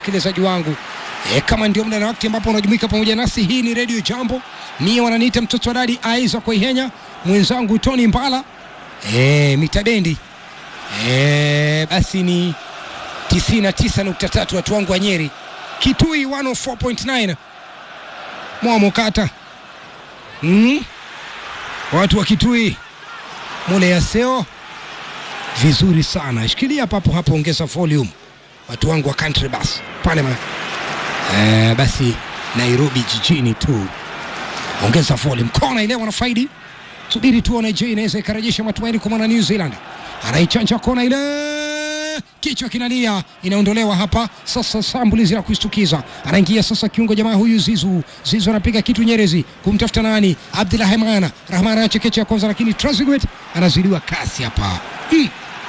msikilizaji wangu e, kama ndio muda na wakati ambapo unajumuika pamoja nasi, hii ni redio Jambo. Mie wananiita mtoto wa dadi Aiza kwa Ihenya, mwenzangu Tony Mbala e, mitabendi e, basi ni 99.3 watu wangu wa Nyeri, Kitui 104.9 Mwamokata mm? watu wa Kitui mule yaseo vizuri sana, shikilia papo hapo, ongeza volume watu wangu wa country bus pale ma eh, basi Nairobi jijini tu, ongeza volume. Kona ile wanafaidi, subiri tuone, je, inaweza ikarejesha matumaini kwa mwana New Zealand. Anaichanja kona ile, kichwa kinalia, inaondolewa hapa sasa. Sambulizi la kushtukiza, anaingia sasa kiungo jamaa huyu Zizu. Zizu anapiga kitu Nyerezi kumtafuta nani? Abdulrahman Rahman anachekecha ya kwanza, lakini Trezeguet anazidiwa kasi hapa mm.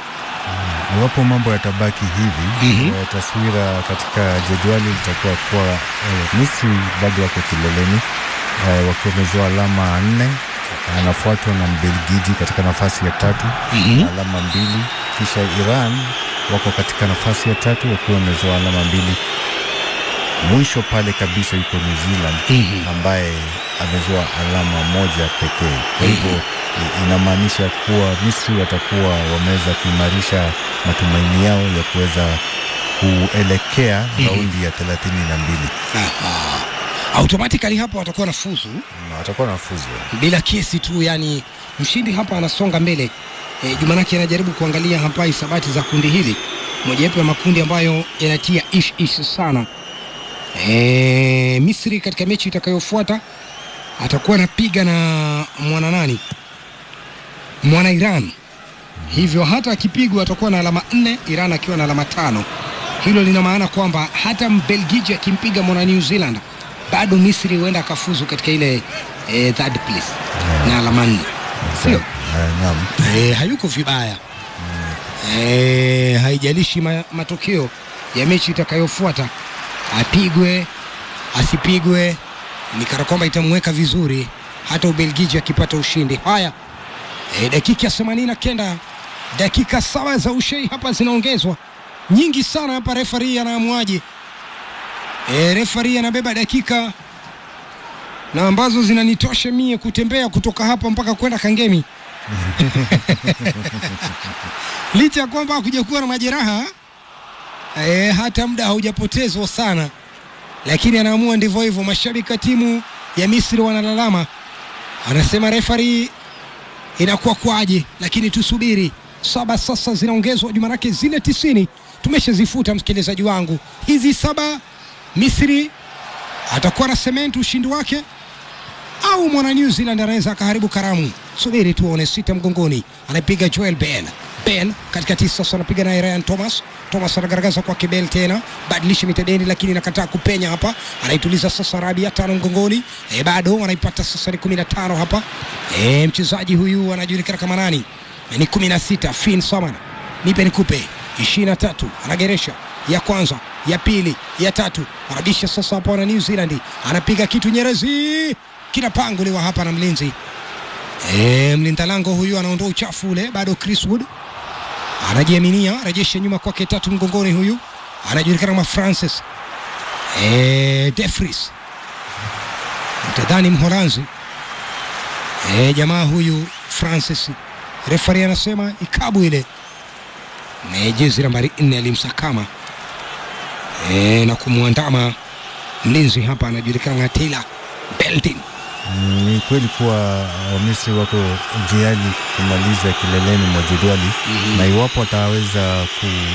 Iwapo mambo yatabaki hivi Mhm. eh, taswira katika jedwali litakuwa kuwa eh, Misri bado wako kileleni eh, wakiwa wamezoa alama nne, anafuatwa na Mbelgiji katika nafasi ya tatu Mhm. na alama mbili, kisha Iran wako katika nafasi ya tatu wakiwa wamezoa alama mbili. Mwisho pale kabisa yuko New Zealand Mhm. ambaye amezoa alama moja pekee. Kwa hivyo i- inamaanisha kuwa Misri watakuwa wameweza kuimarisha matumaini yao ya kuweza kuelekea raundi ya thelathini na mbili Aha. automatically hapa watakuwa na fuzu na watakuwa na fuzu. bila kesi tu, yani mshindi hapa anasonga mbele. E, Jumanake anajaribu kuangalia hapa hisabati za kundi hili, mojawapo ya makundi ambayo yanatia ish ish sana. E, Misri katika mechi itakayofuata atakuwa anapiga na mwana nani, mwana Iran. Hivyo hata akipigwa atakuwa na alama nne, Iran akiwa na alama tano. Hilo lina maana kwamba hata Mbelgiji akimpiga mwana New Zealand bado Misri huenda akafuzu katika ile eh, third place na alama nne, sio? Eh, Naam. Eh, hayuko vibaya eh, haijalishi ma, matokeo ya mechi itakayofuata, apigwe asipigwe, ni kana kwamba itamweka vizuri hata Ubelgiji akipata ushindi. Haya, eh, dakika ya themanini na kenda dakika saba za ushei hapa zinaongezwa nyingi sana hapa. Refari anaamuaje? E, refari anabeba dakika na ambazo zinanitosha mie kutembea kutoka hapa mpaka kwenda Kangemi licha ya kwamba hakuja kuwa na majeraha e, hata muda haujapotezwa sana, lakini anaamua ndivyo hivyo. Mashabiki wa timu ya Misri wanalalama, anasema refari inakuwa kwaje, lakini tusubiri. Saba sasa zinaongezwa juma lake, zile tisini tumeshazifuta msikilizaji wangu, hizi saba Misri atakuwa na sementi ushindi wake au mwana New Zealand anaweza akaharibu karamu. Subiri tuone. Sita mgongoni, anapiga Joel Bell. Bell katikati sasa anapiga naye Ryan Thomas. Thomas anagaragaza kwake Bell tena, badilisha mitadeni, lakini nakataa kupenya hapa. Anaituliza sasa Rabia tano mgongoni, e, bado wanaipata sasa ni kumi na tano hapa. E, mchezaji huyu anajulikana kama nani? E, ni kumi na sita Finn Samana, nipe nikupe ishirini na tatu anageresha ya kwanza ya pili ya tatu anabisha sasa hapa na New Zealand anapiga kitu Nyerezi kinapanguliwa hapa na mlinzi e, mlinda lango huyu anaondoa uchafu ule bado Chris Wood anajiaminia rejesha nyuma kwake tatu mgongoni huyu anajulikana kama Francis e, Defries utadhani Mholanzi e, jamaa huyu Francis refari anasema ikabu ile na jezi nambari nne alimsakama e, na kumwandama mlinzi hapa anajulikana na Taylor Beltin. Mm, Ni kweli kuwa Wamisri wako njiani kumaliza kileleni mwa jedwali Mhm. na iwapo wataweza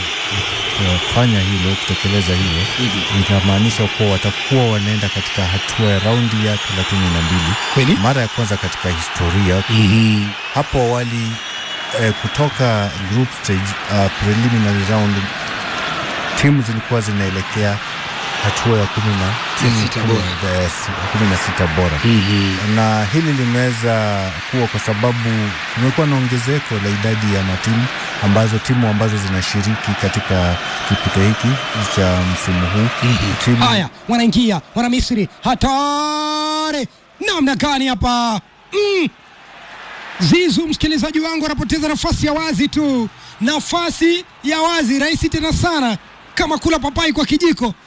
kufanya hilo, kutekeleza hilo, inamaanisha kuwa watakuwa wanaenda katika hatua ya raundi ya thelathini na mbili Kweli? mara ya kwanza katika historia. Hapo awali eh, kutoka group stage uh, preliminary round timu zilikuwa zinaelekea hatua ya kumi na timu sita kumi- bora. eh, si- kumi na sita bora na hili limeweza kuwa kwa sababu kumekuwa na ongezeko la idadi ya matimu ambazo timu ambazo zinashiriki katika kipute hiki cha msimu huu timu Haya, wanaingia wana Misri, hatari namna gani hapa mm. Zizu, msikilizaji wangu, anapoteza nafasi ya wazi tu, nafasi ya wazi rahisi tena sana, kama kula papai kwa kijiko.